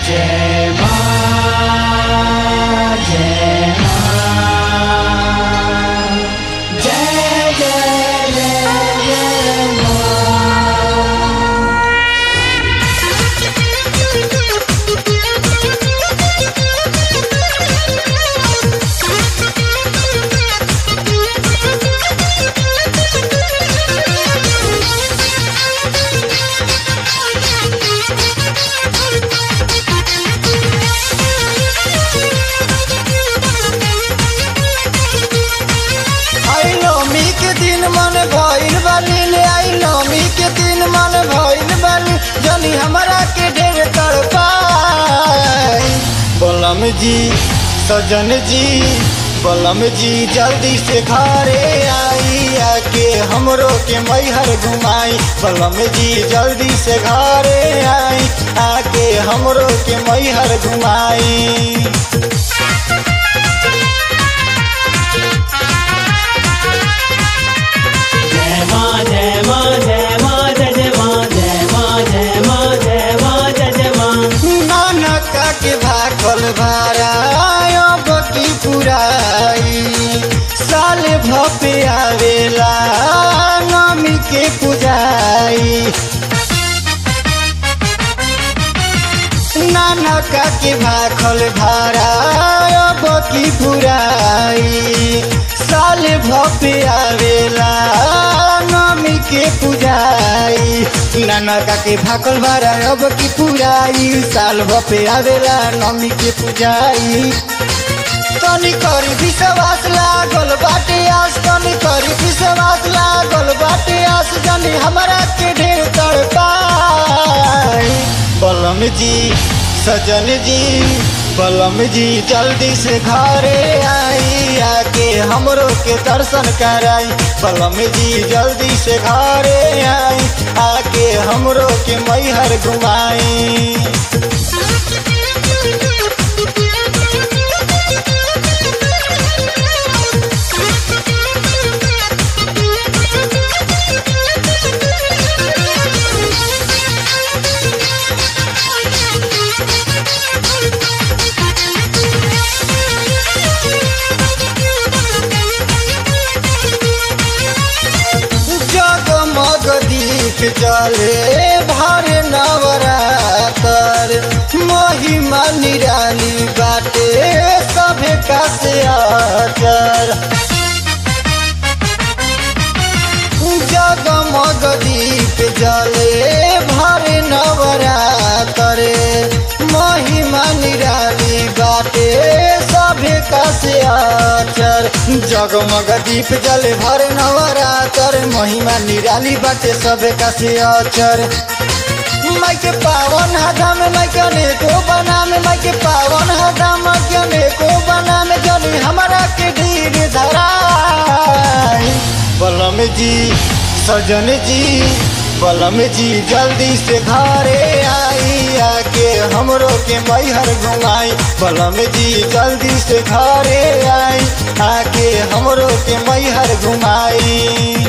जय मां जय मां जय जय जय जय मां आई नौमी के दिन मन भइल बानी ले आई नौमी के दिन मन भइल बानी जनी हमरा के ढेर तड़पाई बलम जी सजन जी बलम जी जल्दी से घरे आई आके हमरो के मैहर घुमाई बलम जी जल्दी से घरे आई आके हमरो के मैहर घुमाई जय मां जय मां जय मां जय जय मां जय मां जय मां जय मां जय जय मां नानक के भाखल भारायो बकी पुराई साल भपे आवेला नमी के पुजाई नानक के भाखल भारायो बकी पुराई साल भपे आवेला नमी के पुजाई नानका के भाकल भारा अब की पुराई साल भपे आवेला नमी के पुजाई तनी करी विश्वास लागल बाटे आस तनी करी विश्वास लागल बाटे आस जनी हमरा के ढेर तड़पाई बलम जी सजन जी बलम जी जल्दी से घरे आई आके हमरो के दर्शन कराई बलम जी जल्दी से घरे आई आके हमरो के मैहर घुमाई जगमग दीप जले भर नवरातर महिमा निराली बाटे सभे का से आचर जगमग दीप जले भर नवरातर महिमा निराली बाटे सभे का से आचर जगमग दीप जले भर नवरातर महिमा निराली बाटे सभे का से आचर माई के पावन हदा में माई के अनेको बना में माई के पावन हदा माई के अनेको बना में जनी हमारा के धीर धराई बलम जी सजन जी बलम जी जल्दी से घरे आई आके हमरो के मैहर घुमाई बलम जी जल्दी से घरे आई आके हमरो के मैहर घुमाई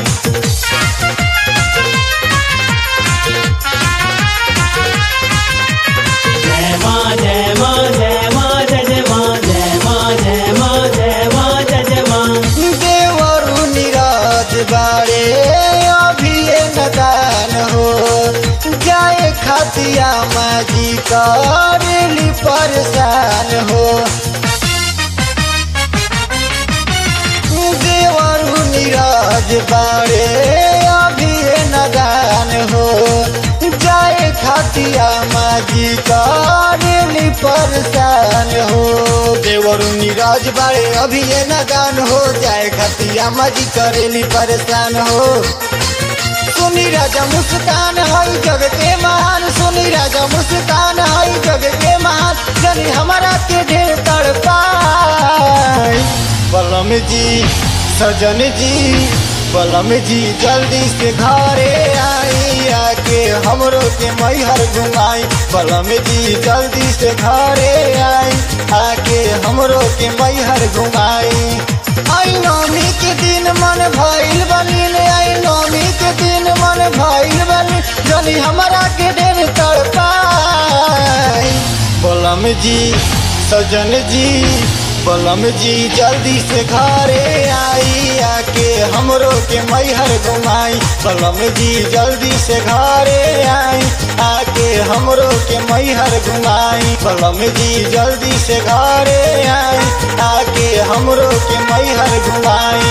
जय मां जय मां जय मां जय जय मां जय मां जय मां जय मां जय जय मां देवरु निराज बारे अभी ये नदान हो जाए खातिया माजी करेली परेशान हो देवरु निराज बारे अभी ये नदान हो जाए खातिया माजी करेली परेशान हो देवरु निराज बारे अभी ये नदान हो जाए खातिया माजी करेली परेशान हो सुनी राजा मुस्कान हई जग के महान सुनी राजा मुस्कान हई जग के महान जनी हमारा के ढेर तड़पाई बलम जी सजन जी बलम जी जल्दी से घरे आई आके हमरो के मैहर घुमाई बलम जी जल्दी से घरे आई आके हमरो के मैहर घुमाई आई नौमी के दिन मन भइल बनी ले आई नौमी के दिन मन भइल बनी जनी हमरा के ढेर तड़पाई बलम जी सजन जी बलम जी जल्दी से घरे आई आके हमरो के मैहर घुमाई बलम जी जल्दी से घरे आई आके हमरो के मैहर घुमाई बलम जी जल्दी से घरे आई आके हमरो के मैहर घुमाई